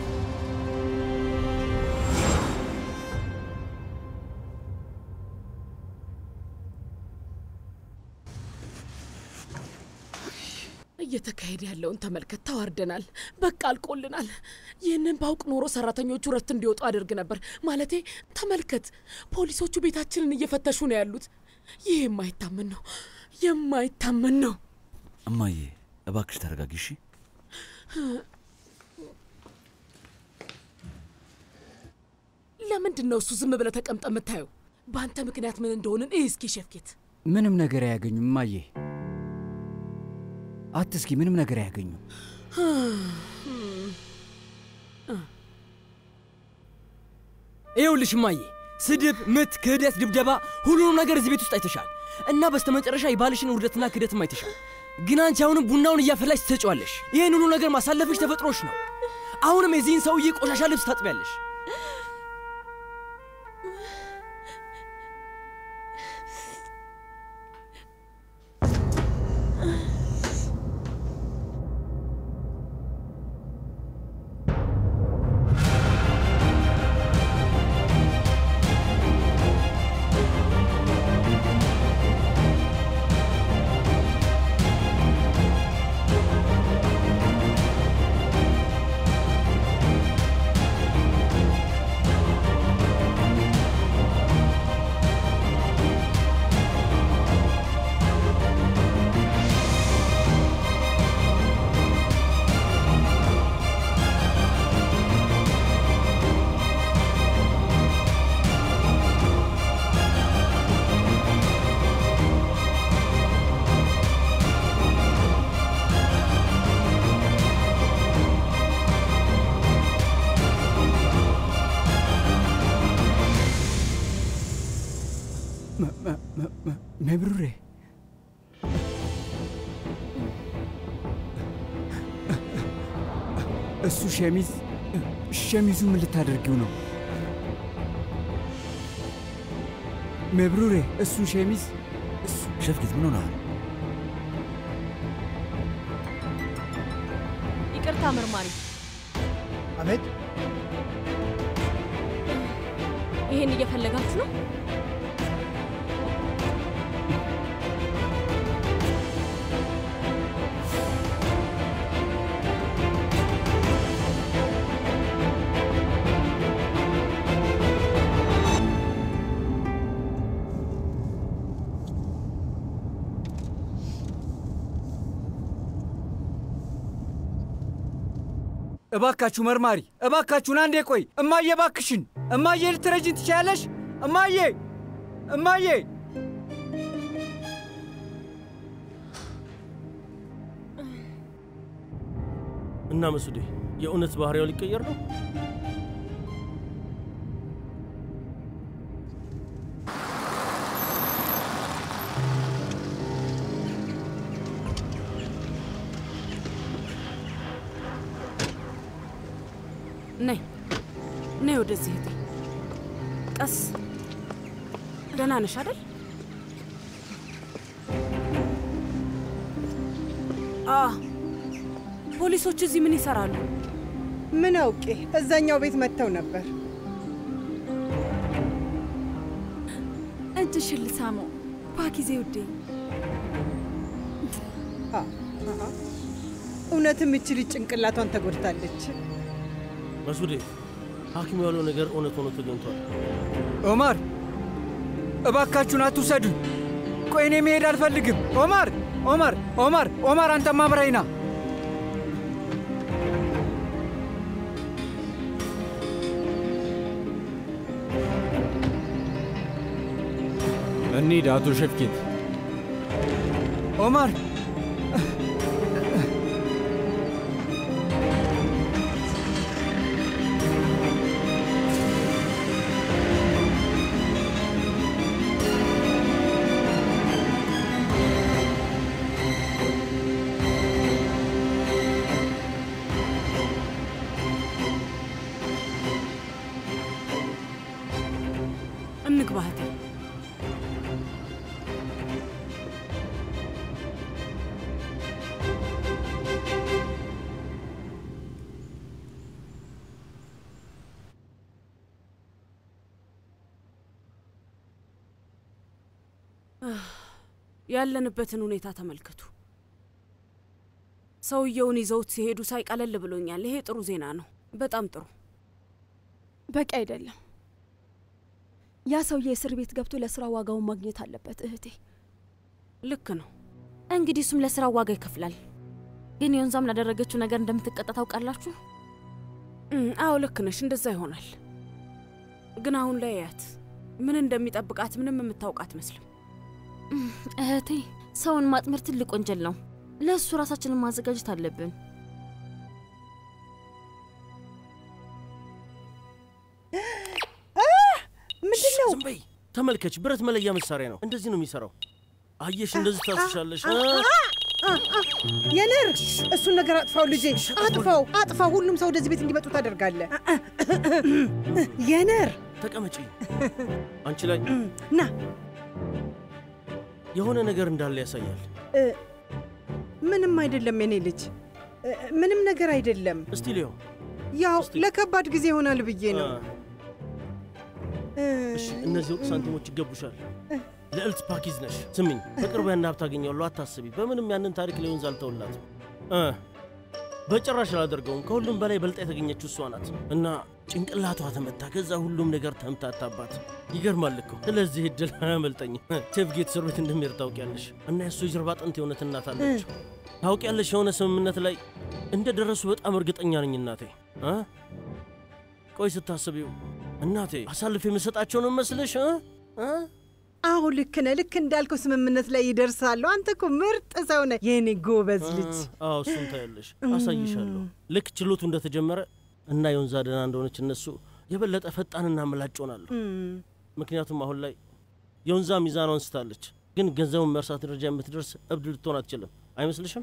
እየተካሄደ ያለውን ተመልከት። ተዋርደናል። በቃ አልቆልናል። ይህንን ባውቅ ኖሮ ሰራተኞቹ ረፍት እንዲወጡ አድርግ ነበር። ማለቴ ተመልከት፣ ፖሊሶቹ ቤታችንን እየፈተሹ ነው ያሉት። ይህ የማይታመን ነው፣ የማይታመን ነው። እማዬ እባክሽ ተረጋጊ እሺ። ለምንድን ነው እሱ ዝም ብለህ ተቀምጠ የምታየው? በአንተ ምክንያት ምን እንደሆንን እይ እስኪ ሸፍኬት። ምንም ነገር አያገኙም እማዬ። አትስኪ፣ ምንም ነገር አያገኙም። ይኸውልሽ እማዬ፣ ስድብ፣ ምት፣ ክህደት፣ ድብደባ፣ ሁሉንም ነገር እዚህ ቤት ውስጥ አይተሻል እና በስተመጨረሻ የባልሽን ውርደትና ክህደትም አይተሻል። ግን አንቺ አሁንም ቡናውን እያፈላሽ ትሰጪዋለሽ። ይህን ሁሉ ነገር ማሳለፍሽ ተፈጥሮሽ ነው። አሁንም የዚህን ሰውዬ ቆሻሻ ልብስ ታጥቢያለሽ። መብሩሬ እሱ ሸሚዝ ሸሚዙ ምን ልታደርጊው ነው? መብሩሬ እሱ ሸሚዝ እሱ ሸፍኬት ምን ሆነሃል? ይቅርታ መርማሪ። አቤት። ይሄን እየፈለጋችሁ ነው? እባካችሁ መርማሪ፣ እባካችሁን አንዴ ቆይ። እማዬ እባክሽን፣ እማዬ ልትረጂን ትችያለሽ? እማዬ እማዬ እና መሱዴ የእውነት ባህሪያው ሊቀየር ነው? ነይ ነይ ወደዚህ እህቴ። ቀስ ደህና ነሽ አይደል? አ ፖሊሶች እዚህ ምን ይሰራሉ? ምን አውቄ፣ እዛኛው ቤት መጥተው ነበር። እጅሽን ልሳመው ፓኪዜ ውዴ። አ፣ አሃ። እውነትም እች ልጅ ጭንቅላቷን ተጎድታለች። መሱዴ ሐኪም ያለው ነገር እውነት ሆኖ ተገኝቷል። ኦማር እባካችሁን አትውሰዱኝ። ቆይ እኔ መሄድ አልፈልግም። ኦማር ኦማር ኦማር ኦማር አንተም አብረኸኝ ና። እንሂድ አቶ ሸፍኬት። ኦማር እንግባ እህቴ። ያለንበትን ሁኔታ ተመልከቱ። ሰውየውን ይዘውት ሲሄዱ ሳይ ቀለል ብሎኛል። ይሄ ጥሩ ዜና ነው። በጣም ጥሩ። በቂ አይደለም። ያ ሰውዬ እስር ቤት ገብቶ ለስራ ዋጋውን ማግኘት አለበት እህቴ። ልክ ነው። እንግዲህ እሱም ለስራው ዋጋ ይከፍላል። ግን የወንዛም ላደረገችው ነገር እንደምትቀጣ ታውቃላችሁ። እም፣ አዎ ልክ ነሽ። እንደዛ ይሆናል። ግን አሁን ላይ ያት ምን እንደሚጠብቃት ምንም የምታውቅ አትመስልም። እህቴ፣ ሰውን ማጥመር ትልቅ ወንጀል ነው። ለእሱ ራሳችንን ማዘጋጀት አለብን። ምንድን ነው? ዝም በይ። ተመልከች፣ ብረት መለያ መሳሪያ ነው። እንደዚህ ነው የሚሰራው። አየሽ፣ እንደዚህ ታስሻለሽ። እ? የነር እሱን ነገር አጥፋው ልጄ፣ አጥፋው፣ አጥፋው። ሁሉም ሰው ወደዚህ ቤት እንዲመጡ ታደርጋለህ። የነር ተቀመጪ። አንቺ ላይ ና የሆነ ነገር እንዳለ ያሳያል። እ፣ ምንም አይደለም የኔ ልጅ፣ እ፣ ምንም ነገር አይደለም። እስቲ ሊዮ ያው ለከባድ ጊዜ ይሆናል ብዬ ነው። እሺ፣ እነዚህ ወርቅ ሳንቲሞች ይገቡሻል። ልዕልት ፓኪዝ ነሽ። ስሚኝ፣ በቅርቡ ያን ሀብት አገኘዋለሁ፣ አታስቢ። በምንም ያንን ታሪክ ለወንዝ አልተውላትም። እ በጭራሽ አላደርገውም። ከሁሉም በላይ በልጣ የተገኘችው እሷ ናት እና ጭንቅላቷ ተመታ። ከዛ ሁሉም ነገር ተምታታባት። ይገርማል እኮ። ስለዚህ እድል አያመልጠኝም። ቼፍ ጌት እስር ቤት እንደሚሄድ ታውቂያለሽ። እና የእሱ የጀርባ አጥንት የእውነት እናት አለች። ታውቂያለሽ፣ የሆነ ስምምነት ላይ እንደደረሱ በጣም እርግጠኛ ነኝ እናቴ እ ቆይ ስታስቢው እናቴ አሳልፍ የምሰጣቸው ነው መስልሽ እ እ አዎ ልክ ነህ። ልክ እንዳልከው ስምምነት ላይ ይደርሳሉ። አንተ እኮ ምርጥ ሰው ነህ የኔ ጎበዝ ልጅ። አዎ እሱን ታያለሽ፣ አሳይሻለሁ። ልክ ችሎቱ እንደተጀመረ እና የወንዛ ደህና እንደሆነች እነሱ የበለጠ ፈጣንና ምላጭ ሆናለሁ። ምክንያቱም አሁን ላይ የወንዛ ሚዛኗን አንስታለች፣ ግን ገንዘቡን መርሳት ደረጃ የምትደርስ እብድ ልትሆን አትችልም። አይመስልሽም?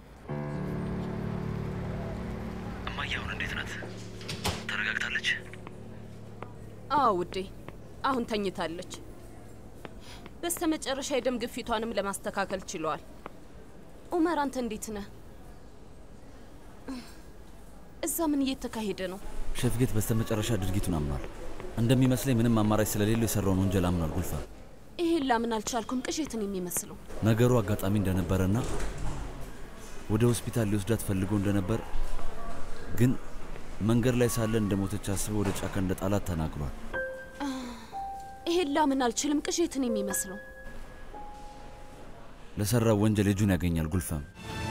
እማዬ አሁን እንዴት ናት? ተረጋግታለች? አዎ ውዴ፣ አሁን ተኝታለች። በስተመጨረሻ የደም ግፊቷንም ለማስተካከል ችለዋል። ኡመር፣ አንተ እንዴት ነህ? እዛ ምን እየተካሄደ ነው? ሼፍ ጌት በስተመጨረሻ ድርጊቱን አምኗል። እንደሚመስለኝ ምንም አማራጭ ስለሌለው የሰራውን ወንጀል አምኗል። ጉልፋ ይሄን ላምን አልቻልኩም። ቅዠትን የሚመስለው ነገሩ አጋጣሚ እንደነበረና ወደ ሆስፒታል ሊወስዳት ፈልጎ እንደነበር ግን መንገድ ላይ ሳለ እንደሞተች አስበው ወደ ጫካ እንደ ጣላት ተናግሯል። ይሄን ላምን አልችልም። ቅዠትን የሚመስለው ለሰራው ወንጀል እጁን ያገኛል። ጉልፈም